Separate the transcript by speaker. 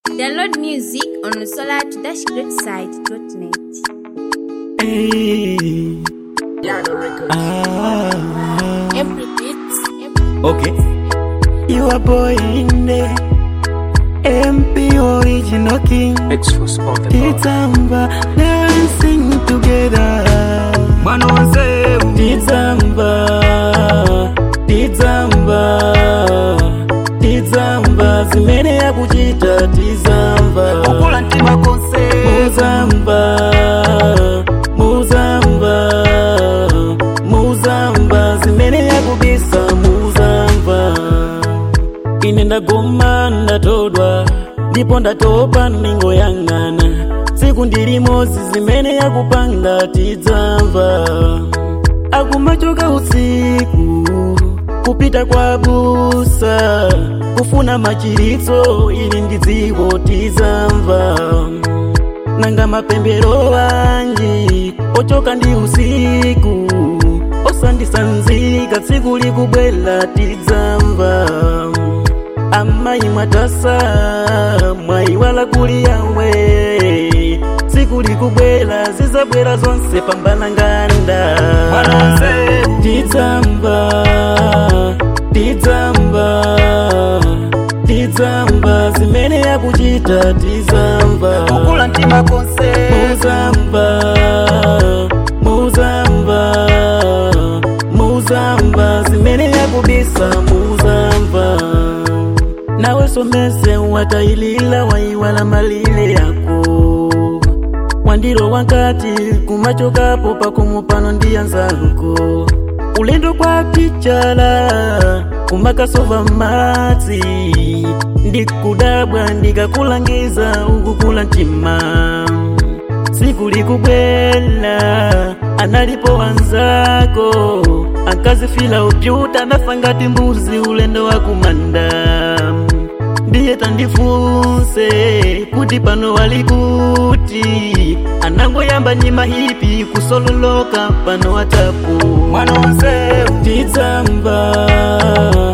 Speaker 1: Download music on the solar-greatside.net.
Speaker 2: Hey. Ah.
Speaker 1: Every beats,
Speaker 2: Okay. You a boy in there. MP original king.
Speaker 3: Exos on the bar.
Speaker 2: Titamba dancing together.
Speaker 3: Mwana wanze
Speaker 2: Titamba. Titamba. Titamba zimene yakuchita tizamba.
Speaker 3: Kukula ntima konse
Speaker 2: Muzamba. Muzamba. Muzamba zimene yakubisa muzamba. ine ndagoma ndatodwa ndipo ndatopa ningoyang'ana tsiku ndilimozi zimene yakupanga tidzamva akumachoka usiku kupita kwa busa kufuna machiritso ili ndi dziko tizamva nanga mapembero anji ochoka ndi usiku osandisanzika tsiku likubwela tidzamva amayi mwatasa mwayiwala kuli yawe tsiku likubwela zizabwera zonse pambana nganda
Speaker 3: Mwana wanze
Speaker 2: tidzamba tidzamba tidzamba zimene yakuchita tizamva
Speaker 3: Kukula ntima konse
Speaker 2: muzamba muzamba muzamba zimene yakubisa muzamba nawe somese watayilila wayiwala malile yako wandiro wakati kumachokapo pakumupano ndiyanzako ulendo kwa tichala kumakasova madzi ndikudabwa ndikakulangiza ukukula mtima tsiku likubwela analipo wanzako akazifila upyuta nafa ngati mbuzi ulendo wa kumanda ndiye tandifunse kuti pano wali kuti anangoyamba nyima hipi kusololoka pano watapo
Speaker 3: Mwana wanze
Speaker 2: tidzamba